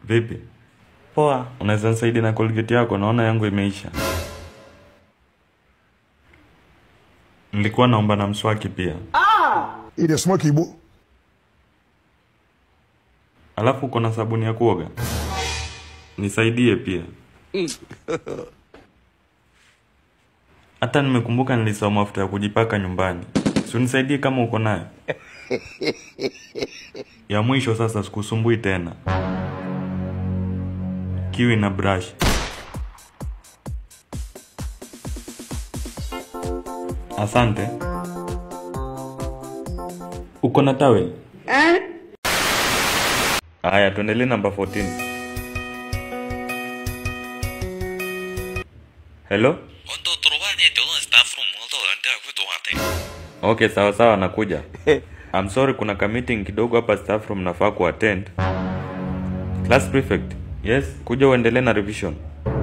Vipi? Poa, unaweza nisaidia na Colgate yako? Naona yangu imeisha. Nilikuwa naomba na mswaki pia. Ile smoky bu. Alafu uko na sabuni ya kuoga? Nisaidie pia. Hata nimekumbuka nilisahau mafuta ya kujipaka nyumbani. Si unisaidie kama uko nayo. Ya mwisho sasa, sikusumbui tena. Kiwi na brush. Asante. Uko na towel? Aya, tuendelee namba 14. Hello? Untuk turunnya dulu staff room untuk nanti aku tuh hati. Okay, sawa sawa, nakuja. I'm sorry, kuna ka meeting kidogo hapa staff room nafaa kuattend. Class prefect. Yes, kuja uendelee na revision.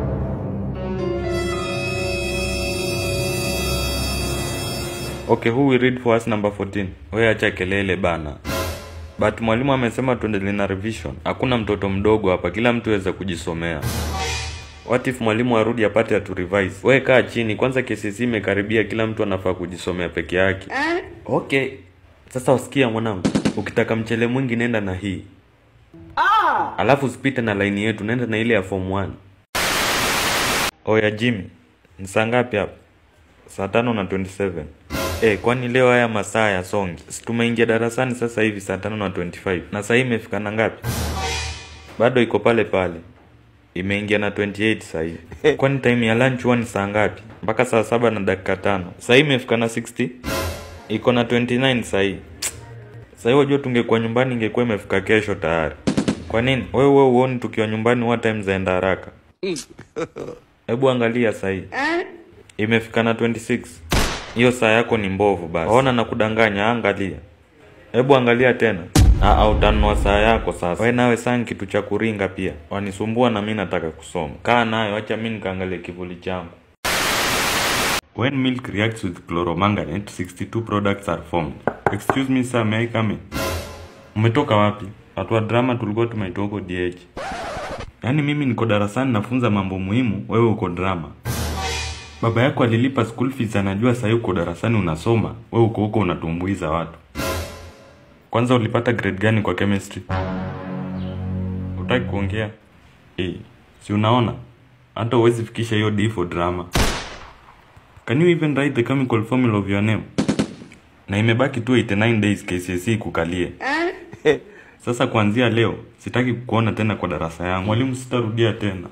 Okay, who will read for us number 14? Wewe acha kelele bana. But mwalimu amesema tuendelee na revision. Hakuna mtoto mdogo hapa, kila mtu aweza kujisomea. What if mwalimu arudi apate atu revise? Wewe kaa chini kwanza, KCSE imekaribia, kila mtu anafaa kujisomea peke yake. Okay. Sasa usikia mwanangu, ukitaka mchele mwingi nenda na hii. Alafu usipite na laini yetu, nenda na ile ya form 1. Oya Jimmy, ni saa ngapi hapa? Saa tano na 27. Eh, kwani leo haya masaa ya songi? Si tumeingia darasani sasa hivi saa tano na 25. Na saa hii imefika na ngapi? Bado iko pale pale. Imeingia na 28 saa hii. Kwani time ya lunch huwa ni saa ngapi? Mpaka saa saba na dakika tano. Saa hii imefika na 60. Iko na 29 saa hii. Saa hii wajua tungekuwa nyumbani ingekuwa imefika kesho tayari. Kwa nini? Wewe wewe uoni tukiwa nyumbani what time zaenda haraka? Hebu angalia saa hii. Imefika na 26. Hiyo saa yako ni mbovu basi. Ona na kudanganya, angalia. Hebu angalia tena. Ah, utanunua saa yako sasa. Wewe nawe saa ni kitu cha kuringa pia. Wanisumbua na mimi nataka kusoma. Kaa nayo, acha mimi nikaangalie kivuli changu. When milk reacts with chloromanganate, 62 products are formed. Excuse me sir, may I come in? Umetoka wapi? Watu wa drama tulikuwa tumeitoka huko DH. Yaani mimi niko darasani nafunza mambo muhimu, wewe uko drama. Baba yako alilipa school fees, anajua sasa uko darasani unasoma, wewe uko huko unatumbuiza watu. Kwanza ulipata grade gani kwa chemistry? Utaki kuongea? Eh, si unaona? Hata huwezi fikisha hiyo D for drama. Can you even write the chemical formula of your name? Na imebaki tu 89 days KCSE kukalie. Sasa kuanzia leo sitaki kukuona tena kwa darasa yangu. Mwalimu, sitarudia tena.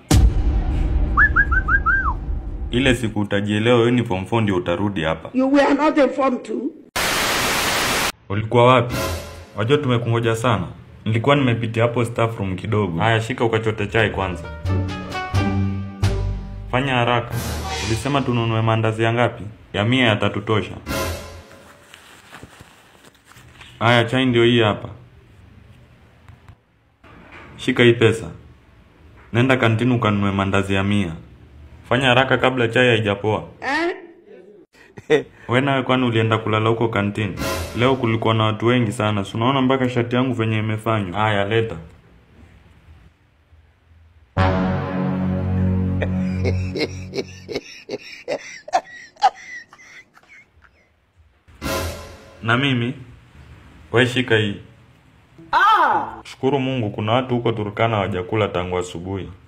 Ile siku utajielewa wewe ni form 4 ndio utarudi hapa. You were not informed too. Ulikuwa wapi? Wajua tumekungoja sana. Nilikuwa nimepitia hapo staff room kidogo. Haya, shika ukachote chai kwanza. Fanya haraka. Ulisema tununue maandazi ya ngapi? Ya mia yatatutosha. Haya, chai ndio hii hapa. Shika hii pesa. Nenda kantini ukanunue maandazi ya mia. Fanya haraka kabla chai haijapoa. We nawe kwani ulienda kulala huko kantini? Leo kulikuwa na watu wengi sana, si unaona mpaka shati yangu venye imefanywa. Haya, leta. Na mimi we shika hii. Shukuru Mungu kuna watu huko Turkana hawajakula tangu asubuhi.